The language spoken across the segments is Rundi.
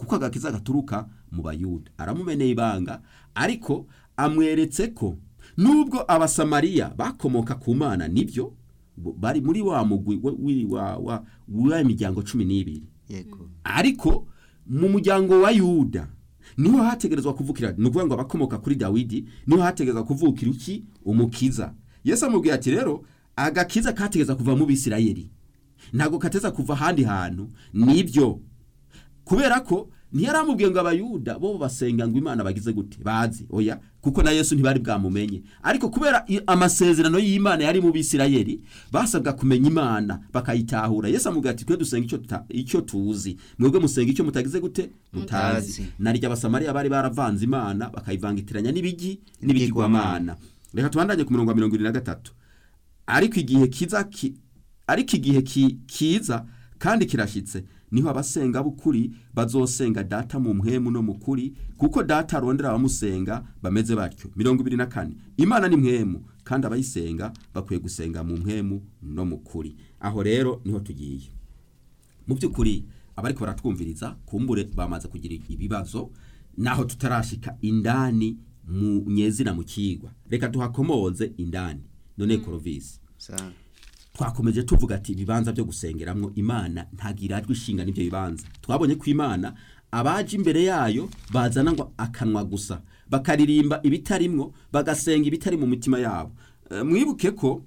ko agakiza gaturuka mu bayuda aramumeneye ibanga ariko amweretse ko nubwo abasamariya bakomoka ku mana nibyo bo- bari muri wa mugwi wa- wi- wa wa wa miryango cumi n'ibiri yego ariko mu muryango wa yuda niho hategerezwa kuvukira ni ukuvuga ngo abakomoka kuri dawidi niho hategerezwa kuvukira iki umukiza yesu amubwiye ati rero agakiza kategereza kuva mu bisirayeli ntabwo kateza kuva ahandi hantu nibyo kubera ko ntiyaramubwiye ngo abayuda bo basenga ngo imana bagize gute bazi oya kuko na yesu ntibari bwamumenye ariko kubera i- amasezerano y'imana yari mu bisirayeli basabwa kumenya imana bakayitahura yesu amubwira ati twe dusenga icyo tuta- icyo tuzi mwebwe musenga icyo mutagize gute mutazi Mutazi. naryo abasamariya bari baravanze imana bakayivangitiranya n'ibigi n'ibigirwamana reka tubandanye ku murongo wa mirongo irindwi na gatatu ariko igihe kiza ki, ariko igihe ki, kiza kandi kirashyitse niho abasenga b'ukuri bazosenga data mu mpwemu no mu kuri kuko data arondera abamusenga bameze batyo mirongo ibiri na kane imana ni mpwemu kandi abayisenga bakwiye gusenga mu mpwemu no mu kuri aho rero niho tugiye mu by'ukuri abariko baratwumviriza kumbure bamaze kugira ibibazo naho tutarashika indani mu nyezina mu kigwa reka tuhakomoze indani none korovisi sawa twakomeje tuvuga ati ibibanza byo gusengeramwo imana ntagirajwe ishinga n'ibyo bibanza twabonye ko imana abaje imbere yayo bazana ngo akanwa gusa bakaririmba ibitarimwo bagasenga ibitari mu mitima yabo Eh, mwibuke ko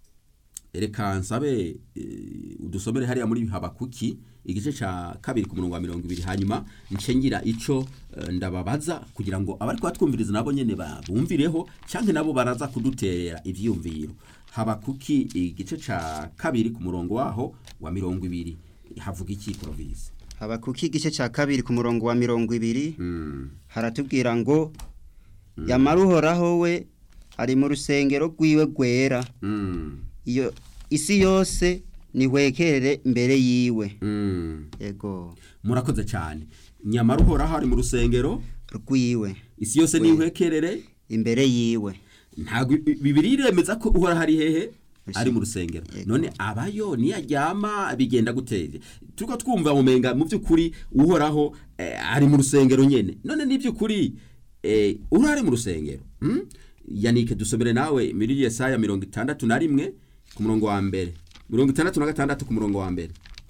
reka nsabe eh, udusomere hariya muri habakuki igice ca kabiri ku murongo wa mirongo ibiri hanyuma ncengira ico eh, ndababaza kugira ngo abari kubatwumviriza nabo nyene babumvireho canke nabo baraza kuduterera ivyiyumviro habakuki igice ca kabiri ku murongo waho wa mirongo ibiri havuga iki province habakuki igice cya kabiri ku murongo wa mirongo ibiri mm. haratubwira ngo yamara uhoraho we ari mu rusengero rwiwe rwera Mm. iyo isi yose nihwekerere imbere yiwe Mm. yego murakoze cyane nyamara uhoraho ari mu rusengero rwiwe isi yose We. nihwekerere imbere yiwe ntabwo i- bibiri iremeza ko uhoraho ari hehe Ese- ari mu rusengero Yego. none abayo niyaryama bigenda guteye turiko twumva mumenga mu by'ukuri uhoraho eh, ari mu rusengero nyene none ni by'ukuri eh, urari mu rusengero hmm? yanike dusomere nawe muri yesaya mirongo itandatu na rimwe ku murongo wa mbere mirongo itandatu na gatandatu ku murongo wa mbere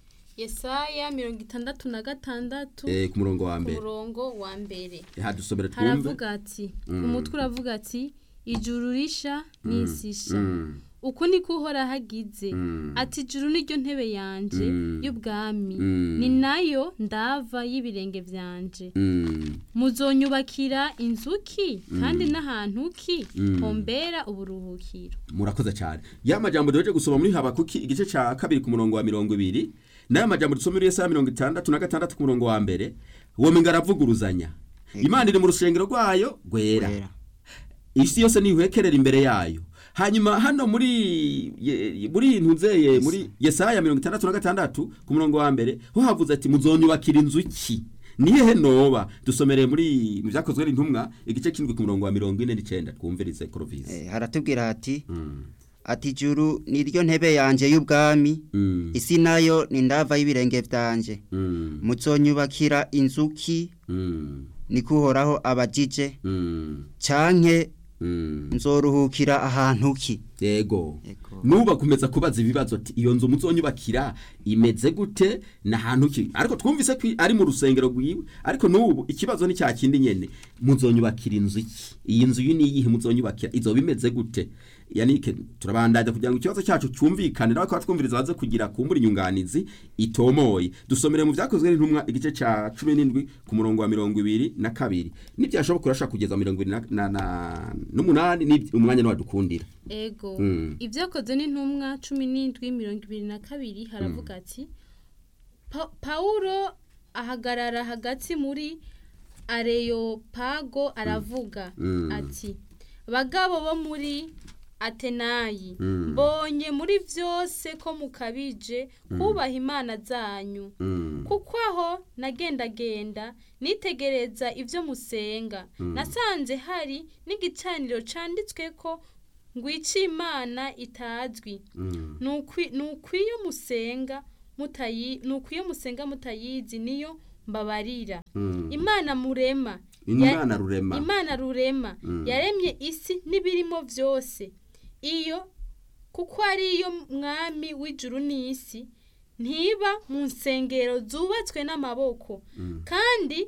yesaya mirongo itandatu na gatandatu eh, ku murongo wa ku mbere murongo wa mbere ha dusomere twumve haravuga ati umutwe uravuga ati ijuru risha n'isi isha Mm. uku niko uhoraho agize Mm. ati ijuru niryo ntebe yanje Mm. y'ubwami Mm. ni nayo ndava y'ibirenge byanje Mm. muzonyubakira inzuki kandi n'ahantu ki Mm. hombera uburuhukiro murakoze cyane ya majambo duheje gusoma muri habakuki igice cya kabiri ku murongo wa mirongo ibiri n'aya majambo dusoma muri yesaya mirongo itandatu na gatandatu ku murongo wa mbere uwo minga aravuguruzanya imana iri mu rusengero rwayo rwera Rwera. isi yose nihwekerera imbere yayo hanyuma hano muri ye- muri ntuzeye muri yesaya mirongo itandatu na gatandatu ku murongo wa mbere ho havuze ati muzonyubakira inzu ki ni hehe noba dusomereye muri mu byakozwe n'intumwa igice kindwi ku murongo wa mirongo ine n'icenda twumvirize korovisi Eh, haratubwira hati Mm. ati ijuru niryo ntebe yanje y'ubwami Mm. isi nayo ni ndava y'ibirenge byanje Mm. muzonyubakira inzuki Mm. niko uhoraho abajije Mm. canke Mm. nzoruhukira ahantu ki yego Yego. nuba kumeza kubaza ibibazo ati iyo nzu muzonyubakira imeze gute n'ahantu ki ariko twumvise ko ari mu rusengero rwiwe ariko n'ubu ikibazo ni cya kindi nyene muzonyubakira inzu iki iyi nzu iyi ni iyihe muzonyubakira izoba imeze gute yanike turabandanya kugira ngo ikibazo cyacu cyumvikane nawe kuba twumviriza baze kugira kumbura inyunganizi itomoye dusomere mu byakozwe n'intumwa igice cya cumi n'indwi ku murongo wa mirongo ibiri na kabiri nibyashoboka urashaka kugeza mirongo ibiri na- na- na- n'umunani ni umwanya niwadukundira ego Mm. ibyakoze n'intumwa cumi n'indwi mirongo ibiri na kabiri haravuga ati Pa- pawulo ahagarara hagati muri areyopago aravuga Mm. ati bagabo bo muri atenayi Mm. mbonye muri byose ko mukabije kubaha imana zanyu Mm. kuko aho nagendagenda nitegereza ibyo musenga nasanze hari n'igicaniro cyanditswe ko ngwica imana itazwi Mm. ni ukwi- ni ukwiyo musenga mutayi ni ukwiyo musenga mutayizi niyo mbabarira Mm. imana murema imana rurema imana rurema Mm. yaremye isi n'ibirimo byose iyo kuko ariyo mwami w'ijuru n'isi ntiba mu nsengero zubatswe n'amaboko Mm. kandi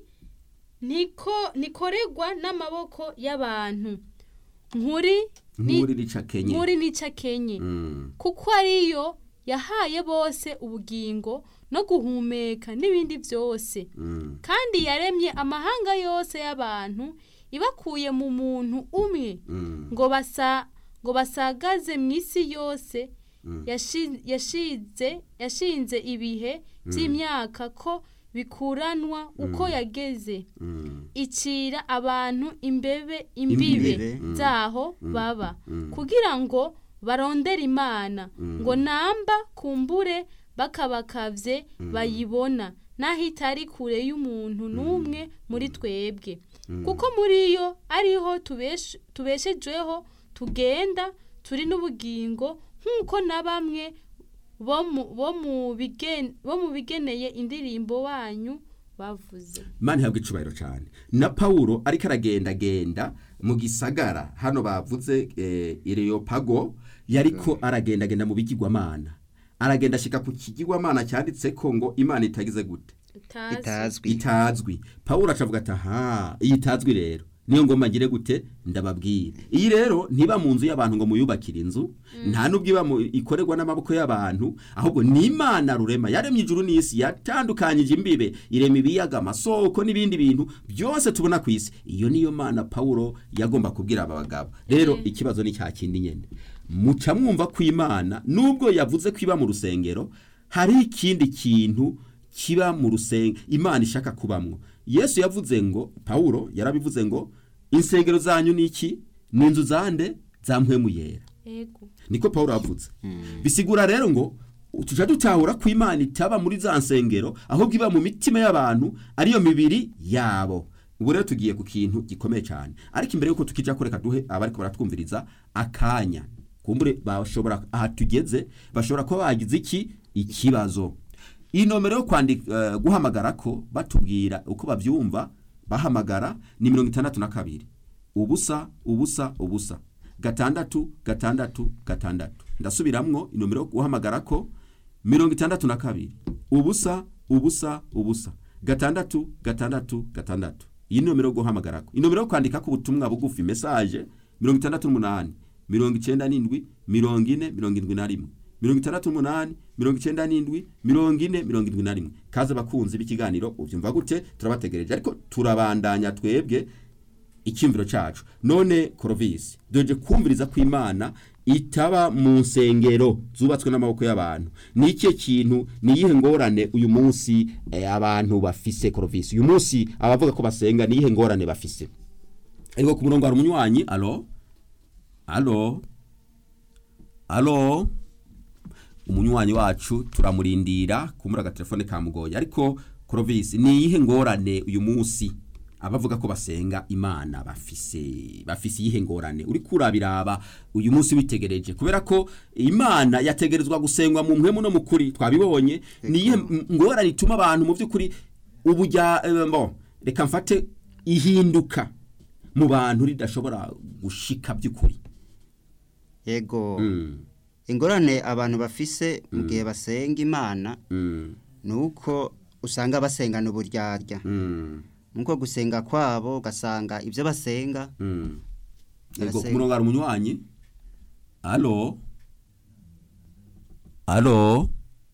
niko nikoregwa n'amaboko y'abantu nkuri ni- nk'uri rica kenye nkuri nica kenye Mm. kuko ariyo yahaye bose ubugingo no guhumeka n'ibindi byose Mm. kandi yaremye amahanga yose y'abantu ibakuye mu muntu umwe Mm. ngo basa ngo basagaze mu isi yose Mm. yashi- yashize yashinze ibihe by'imyaka ko bikuranwa uko yageze Mm. icira abantu imbebe imbibe Imbibe. zaho baba Mm. kugira ngo barondere imana Mm. ngo namba kumbure bakabakavye bayibona naho itari kure y'umuntu n'umwe muri twebwe kuko muri yo ariho tubesh- tubeshejweho tugenda turi n'ubugingo nk'uko na bamwe bo mu- bo mu bigen- bo mu bigeneye indirimbo wanyu bavuze Imana ihabwa icubahiro cyane na Paulo ariko aragendagenda mu gisagara hano bavuze eh, Ireopago yariko aragendagenda mu bigirwamana aragenda ashika ku kigirwamana cyanditse ko ngo imana itagize gute itazi itazwi itazwi Paulo acavuga ati aha iyi itazwi rero niyo ngoma ngire gute ndababwira iyi rero ntiba mu nzu y'abantu ngo muyubakire inzu nta n'ubwo iba mu- ikorerwa n'amaboko y'abantu ahubwo ni imana rurema yaremye ijuru n'isi yatandukanyije imbibe irema ibiyaga amasoko n'ibindi bintu byose tubona ku isi iyo niyo mana Paulo yagomba kubwira aba bagabo rero ikibazo ni cya kindi nyine muca mwumva ko imana nubwo yavuze ko iba mu rusengero hari ikindi kintu kiba mu rusenge imana ishaka kubamwo yesu yavuze ngo pawulo yarabivuze ngo insengero zanyu ni iki ni inzu zande za mpwemu yera ego niko pawulo yavuze bisigura rero ngo tujya dutahura ko imana itaba muri za nsengero ahubwo iba mu mitima y'abantu ariyo mibiri yabo ubu rero tugiye ku kintu gikomeye cyane ariko imbere y'uko tukijya kureka duhe abariko baratwumviriza akanya kumbure bashobora aha tugeze bashobora kuba bagize iki ikibazo iyi nomero yo kwandika eh, guhamagara ko batubwira uko babyumva bahamagara ni mirongo itandatu na kabiri ubusa ubusa ubusa gatandatu gatandatu gatandatu ndasubiramwo inomero yo guhamagara ko mirongo itandatu na kabiri ubusa ubusa ubusa gatandatu gatandatu gatandatu iyi ni nomero yo guhamagara ko inomero yo kwandika ko ubutumwa bugufi mesaje mirongo itandatu n'umunani mirongo icyenda n'indwi mirongo ine mirongo indwi na rimwe mirongo itandatu n'umunani mirongo icyenda n'indwi mirongo ine mirongo indwi na rimwe kaze abakunzi b'ikiganiro ubyumva gute turabategereje ariko turabandanya twebwe icyumviro cyacu none korovisi doje kumviriza ko imana itaba mu nsengero zubatswe n'amaboko y'abantu ni ikihe kintu ni iyihe ngorane uyu munsi eh, abantu bafise korovisi uyu munsi abavuga ko basenga ni iyihe ngorane bafise ariko ku murongo hari umunywanyi alo alo alo umunywanyi wacu turamurindira kumura agatelefone kamugoye ariko korovisi ni iyihe ngorane uyu munsi abavuga ko basenga imana bafise bafise iyihe ngorane uri kurabiraba uyu munsi witegereje kubera ko imana yategerezwa gusengwa mu mpwemu no mu kuri twabibonye ni iyihe m- ngorane ituma abantu mu by'ukuri ubujya eh, mbo reka mfate ihinduka mu bantu ridashobora gushika by'ukuri yego Mm, ingorane abantu bafise mu gihe basenga imana mm, ni uko usanga basengana uburyarya mm, nuko gusenga kwabo ugasanga ibyo basenga mm. Yego, ku Barasenga. murongo hari umunywanyi alo alo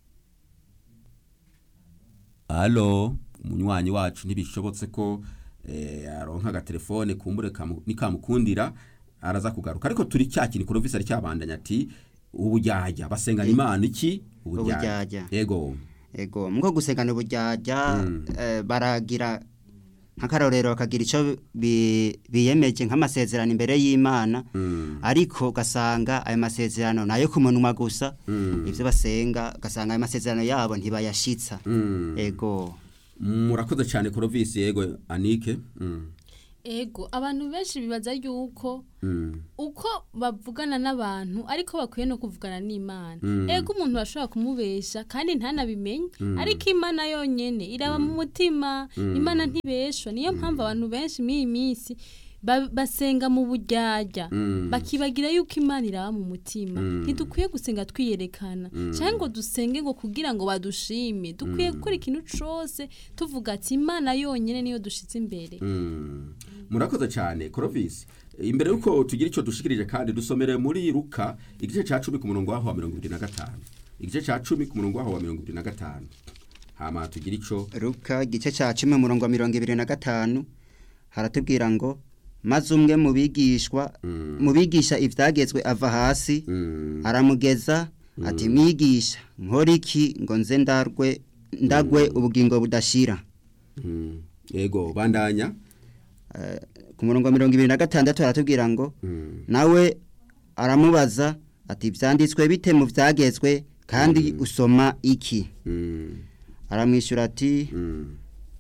alo umunywanyi wacu ntibishobotse ko eh, aronka agatelefone kumbure kamu- nikamukundira araza kugaruka ariko turi cya kintu korovisi ari cyabandanya ati ubujyajya basengana imana iki Ubujyajya. yego yego muko gusengana uburyarya Mm. eh, baragira nk'akarorero bakagira icyo bi- biyemeje nk'amasezerano imbere y'imana Mm, ariko ugasanga ayo masezerano ni ayo ku munwa gusa mm, ibyo basenga ugasanga ayo masezerano yabo ntibayashitsa mm. yego murakoze cyane korovisi yego anike mm. ego abantu benshi bibaza yuko Mm. uko bavugana n'abantu ariko bakwiye no kuvugana n'imana ego umuntu bashobora kumubesha kandi ntanabimenye ariko imana yonyene iraba mu mutima imana ntibeshwa niyo mpamvu abantu benshi mw'iyi minsi ba- basenga mu buryarya bakibagira yuko imana iraba mu mutima ntidukwiye gusenga twiyerekana cyangwa ngo dusenge ngo kugira ngo badushime dukwiye gukora ikintu cose tuvuga ati imana yonyene niyo dushize imbere Mm. murakoze cyane Clovis imbere yuko tugira icyo dushikirije kandi dusomere muri Luka igice cya cumi ku murongo waho wa mirongo ibiri na gatanu igice cya cumi ku murongo waho wa mirongo ibiri na gatanu hama tugira icyo Luka igice cya cumi umurongo wa mirongo ibiri na gatanu haratubwira ngo maze umwe mu bigishwa mu bigisha ibyagezwe ava hasi Mm. aramugeza ati mwigisha nkora iki ngo nze ndarwe ndagwe ubugingo budashira Mm. yego bandanya Eh, ku murongo wa mirongo ibiri na gatandatu haratubwira ngo Mm. nawe aramubaza ati byanditswe bite mu byagezwe kandi usoma iki Mm. aramwishyura ati Mm.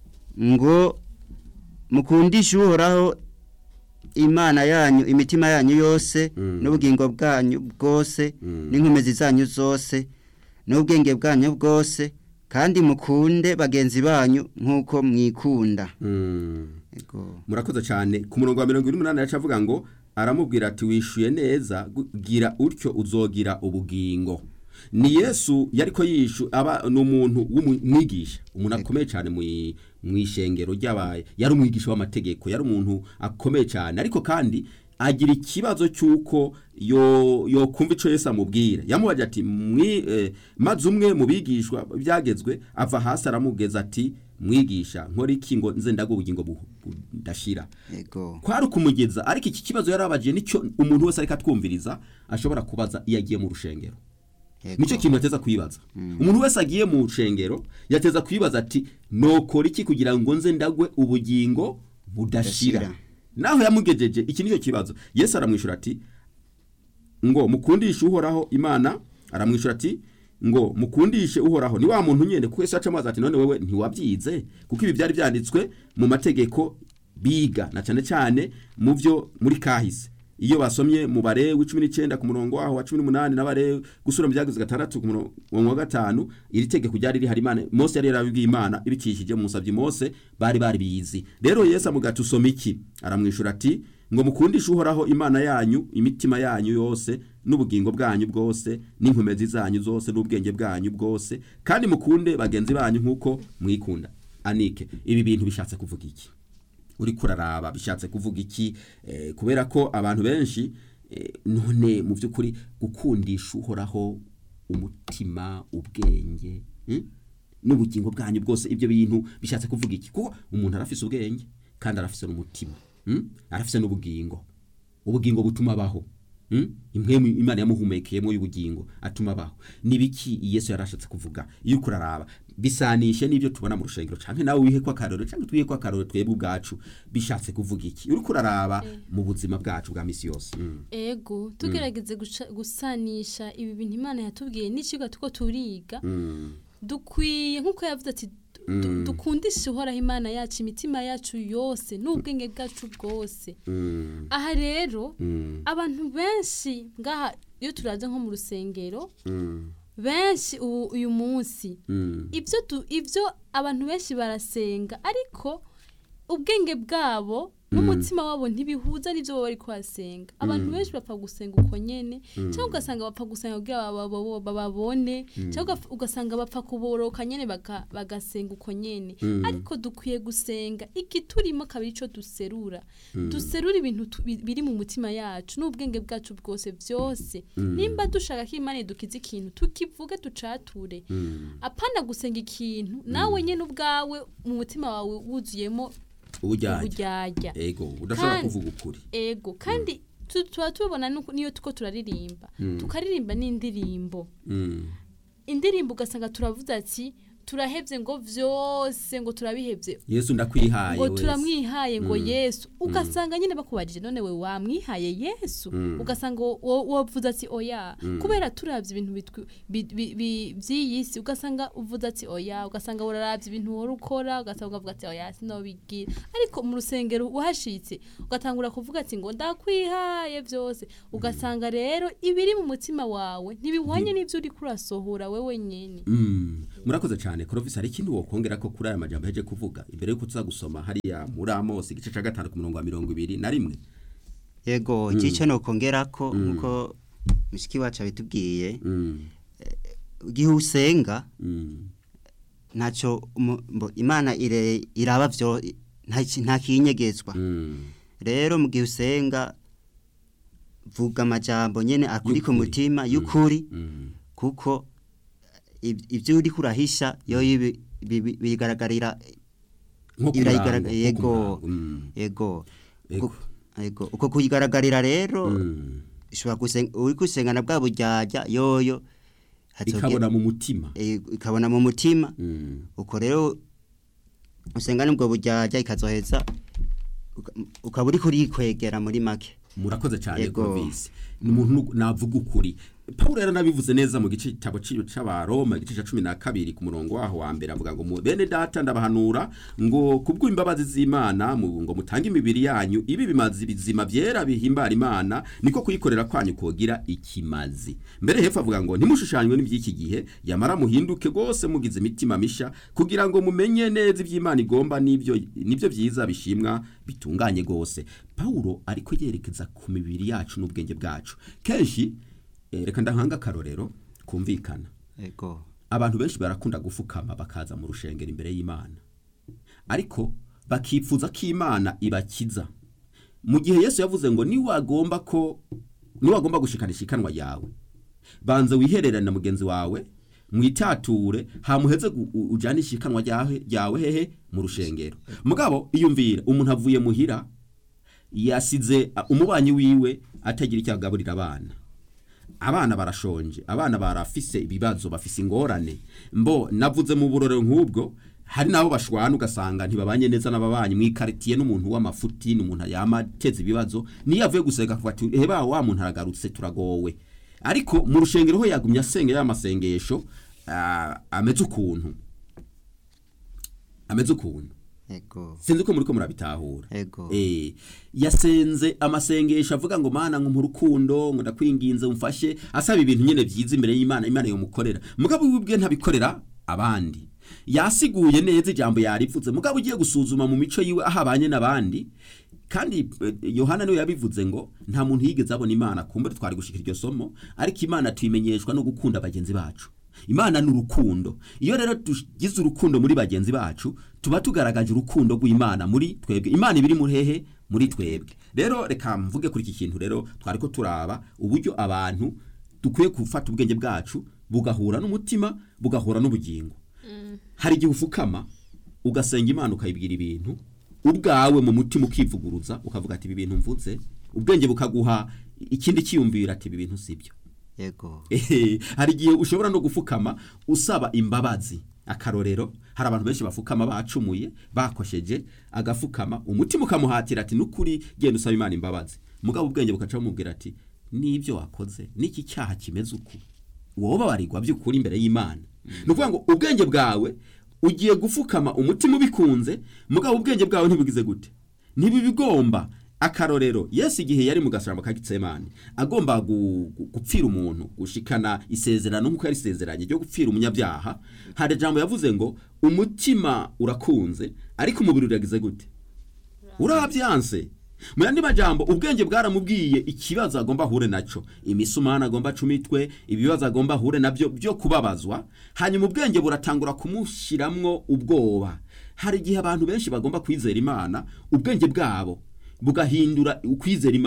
ngo mukundishe uhoraho imana yanyu imitima yanyu yose Mm. n'ubugingo bwanyu bwose Mm. n'inkomezi zanyu zose n'ubwenge bwanyu bwose kandi mukunde bagenzi banyu nk'uko mwikunda Mm. Ego. murakoze cyane ku murongo wa mirongo ine n'umunani yacu avuga ngo aramubwira ati wishyuye neza gu- gira utyo uzogira ubugingo ni yesu yari ko yishu aba ni umuntu w'umwigisha umuntu akomeye cyane mu i- mu ishengero ry'abaye yari umwigisha w'amategeko yari umuntu akomeye cyane ariko kandi agira ikibazo cy'uko yo yokumva icyo yesu amubwira yamubajije ati "Mwi- eh, maze umwe mu bigishwa byagezwe ava hasi aramugeza ati mwigisha nkora iki ngo nze ndaga ubugingo bu- budashira Ego. kwari ukumugeza ariko iki kibazo yarabagiye nicyo umuntu wese ariko atwumviriza ashobora kubaza iyo agiye mu rushengero Ego. nicyo kintu yateza kwibaza umuntu wese agiye mu rushengero yateza kwibaza ati nokora iki kugira ngo nze ndagwe ubugingo budashira Budashira. naho yamugejeje iki nicyo kibazo yesu aramwishyura ati ngo mukundishe uhoraho imana aramwishyura ati ngo mukundishe uhoraho ni wa muntu nyine kuko yesu yaca amazi ati none wewe ntiwabyize kuko ibi byari byanditswe mu mategeko biga na cyane cyane mu byo muri kahise iyo basomye mu barewe cumi n'icyenda ku murongo waho wa cumi n'umunani n'abarewe gusura mu byageze gatandatu ku murongo wa gatanu iri tegeko ryari rihari imana mose yari yarabibwiye imana ibikishije mu musabyi mose bari bari bizi rero yesu amugati usoma iki aramwishyura ati ngo mukundishe uhoraho imana yanyu imitima yanyu yose n'ubugingo bwanyu bwose n'inkomezi zanyu zose n'ubwenge bwanyu bwose kandi mukunde bagenzi banyu nk'uko mwikunda anike ibi bintu bishatse kuvuga iki uri kuraraba bishatse kuvuga iki Eh, kubera ko abantu benshi eh, none mu by'ukuri gukundisha uhoraho umutima ubwenge mm? n'ubugingo bwanyu bwose ibyo bintu bishatse kuvuga iki kuko umuntu arafise ubwenge kandi arafise n'umutima mm? arafise n'ubugingo ubugingo butuma abaho mm? imwe mu- imana yamuhumekeyemo y'ubugingo atuma abaho nibiki yesu yarashatse kuvuga iyo uko uraraba bisanishe n'ibyo tubona mu rushengero canke nawe wihe ko akarorero canke twihe ko akarorero twebwe ubwacu bishatse kuvuga iki uriko uraraba mu buzima bwacu bwa misi yose mm. ego tugerageze guca- gusanisha ibi bintu imana yatubwiye n'ikigo tuko turiga Mm. dukwiye nk'uko yavuze ati du- Mm. dukundishe uhoraho imana yacu imitima yacu yose n'ubwenge bwacu bwose Mm. aha rero Mm. abantu benshi ngaha iyo turaza nko mu rusengero Mm. benshi ubu uyu munsi Mm. ibyo du- ibyo abantu benshi barasenga ariko ubwenge bwabo n'umutima wabo ntibihuza n'ibyo baba bari kuhasenga abantu benshi bapfa gusenga uko nyene cyangwa ugasanga bapfa gusenga kugira baba- baba- bababone cyangwa ugaf- ugasanga bapfa kuboroka nyene baka- bagasenga uko nyene ariko dukwiye gusenga igiturimo akaba arico duserura duserura ibintu tu- bi- biri mu mutima yacu n'ubwenge bwacu bwose byose nimba dushaka ko imana idukiza ikintu tukivuge ducature Mm. apana gusenga ikintu nawe nyene ubwawe mu mutima wawe wuzuyemo ubujyajya uburyarya ego udashobora Kandi- kuvuga ukuri ego kandi tu- tuba tubibona nuko- niyo tuko turaririmba tukaririmba n'indirimbo Mm. indirimbo ugasanga turavuze ati turahevye ngo vyose ngo turabihevye yesu ndakwihaye ngo wese. turamwihaye ngo yesu ugasanga nyine bakubajije none we wamwihaye yesu ugasanga wo- wo- wovuze ati oya kubera turavye ibintu bitwi- bi- bi- bi- vy'iyi si ugasanga uvuze ati oya ugasanga uraravye ibintu wari ukora ugasanga ukavuga ati oya sinobigira ariko mu rusengero uhashitse ugatangura kuvuga ati ngo ndakwihaye vyose ugasanga rero ibiri mu mutima wawe ntibihwanye n'ivyo uriko urasohora wewe nyene Mm, murakoze cyane Clovis hari ikindi wokongera ko kuri aya majambo heje kuvuga imbere yuko tuza gusoma hariya muri Amos igice ca gatanu ku murongo wa mirongo ibiri na rimwe yego igice nokongerako nkuko mushiki wacu abitubwiye Mm, igihe usenga mm, ntacyo umu- mbo- imana ire- iraba vyo nta ki- nta kinyegezwa mm. rero mu gihe usenga vuga amajambo nyene akuri ku Y'ukuri. mutima y'ukuri Mm. kuko ib- ivyo uri kurahisha yo ibi- bibi- bigaragarira nko Birayigarag- kurango, yego. nko kurango, mm, yego Yego. Uko- yego uko kuyigaragarira rero mm. ushobora gusenga uri gusengana bwa buryarya yoyo hazoge- ikabona mu mutima eh, ikabona mu mutima Mm, uko rero usengana ubwo buryarya ikazoheza uka- ukaba uri kurikwegera muri make murakoze cyane Yego. Clovis ni umuntu nu- navuga ukuri Paulo yari nabivuze neza mu gice cyabo c'abaroma igice ca cumi na kabiri ku murongo waho wa mbere avuga ngo mu- bene data ndabahanura ngo kubw'imbabazi z'Imana mu- ngo mutange imibiri yanyu ibi bimazi bizima byera bihimbara Imana niko kuyikorera kwanyu kogira ikimazi mbere hepfo avuga ngo ntimushushanywe n'iby'iki gihe yamara muhinduke rwose mugize imitima misha kugira ngo mumenye neza iby'Imana igomba n'ibyo nibyo byiza bishimwa bitunganye rwose Paulo ariko yerekeza ku mibiri yacu n'ubwenge bwacu kenshi eh, reka ndahanga akarorero kumvikana yego abantu benshi barakunda gufukama bakaza mu rushengero imbere y'Imana ariko bakifuza ko Imana ibakiza mu gihe Yesu yavuze ngo niwagomba ko niwagomba gushikanisha ikanwa yawe banza wihererane na mugenzi wawe mwitature hamuheze gu- u- ujanisha ikanwa ryawe ryawe hehe mu rushengero mugabo iyumvira umuntu avuye muhira yasize a, umubanyi wiwe atagira icyo agaburira abana abana barashonje abana barafise ibibazo bafise ingorane mbo navuze mu burore nk'ubwo hari nabo bashwana ugasanga ntibabanye neza n'ababanyi mwikaritiye n'umuntu w'amafuti n'umuntu yamateza ibibazo niyo avuye gusenga kuva ati heba wa muntu aragarutse turagowe ariko mu rushengero ho yagumye asenga ya masengesho ah, ameze ukuntu ameze ukuntu yego sinzi ko muri ko murabitahura Ego. eh yasenze amasengesho avuga ngo mana ngo urukundo ngo ndakwinginze umfashe asaba ibintu nyene byiza imbere y'Imana Imana yomukorera mugabo wibwe ntabikorera abandi yasiguye neza ijambo yarivuze mugabo ugiye gusuzuma mu mico yiwe ahabanye n'abandi kandi eh, Yohana niwe yabivuze ngo nta muntu yigeze abona Imana kumbure twari gushikira iryo somo ariko Imana tuyimenyeshwa no gukunda bagenzi bacu Imana ni urukundo iyo rero tugize urukundo muri bagenzi bacu tuba tugaragaje urukundo rw'Imana muri twebwe Imana ibiri muri hehe muri twebwe rero reka mvuge kuri iki kintu rero twari ko turaba uburyo abantu dukwiye gufata ubwenge bwacu bugahura n'umutima bugahura n'ubugingo hari igihe ufukama ugasenga imana ukayibwira ibintu ubwawe mu mutima ukivuguruza ukavuga ati ibi bintu mvutse ubwenge bukaguha ikindi cyiyumvira ati ibi bintu sibyo yego Ehe, hari igihe ushobora no gufukama usaba imbabazi akarorero hari abantu benshi bafukama bacumuye bakosheje agafukama umutima ukamuhatira ati nukuri genda usaba imana imbabazi mugabo ubwenge bukaca bumubwira ati n'ibyo wakoze n'iki cyaha kimeze uku wowe babarirwa by'ukuri imbere y'imana ni ukuvuga ngo ubwenge bwawe ugiye gufukama umutima ubikunze mugabo ubwenge bwawe ntibugize gute ntibibigomba akarorero yesu igihe yari mu gasaramba ka gitsemane agomba gu- gu- gupfira umuntu gushikana isezerano nk'uko yari isezeranye ryo gupfira umunyabyaha hari ijambo yavuze ngo umutima urakunze ariko umubiri uragize gute urabyanse mu yandi majambo ubwenge bwaramubwiye ikibazo agomba ahure naco imisumana agomba acumitwe ibibazo agomba ahure nabyo byo kubabazwa hanyuma ubwenge buratangura kumushiramwo ubwoba hari igihe abantu benshi bagomba kwizera imana ubwenge bwabo bugahindura ukwizera imana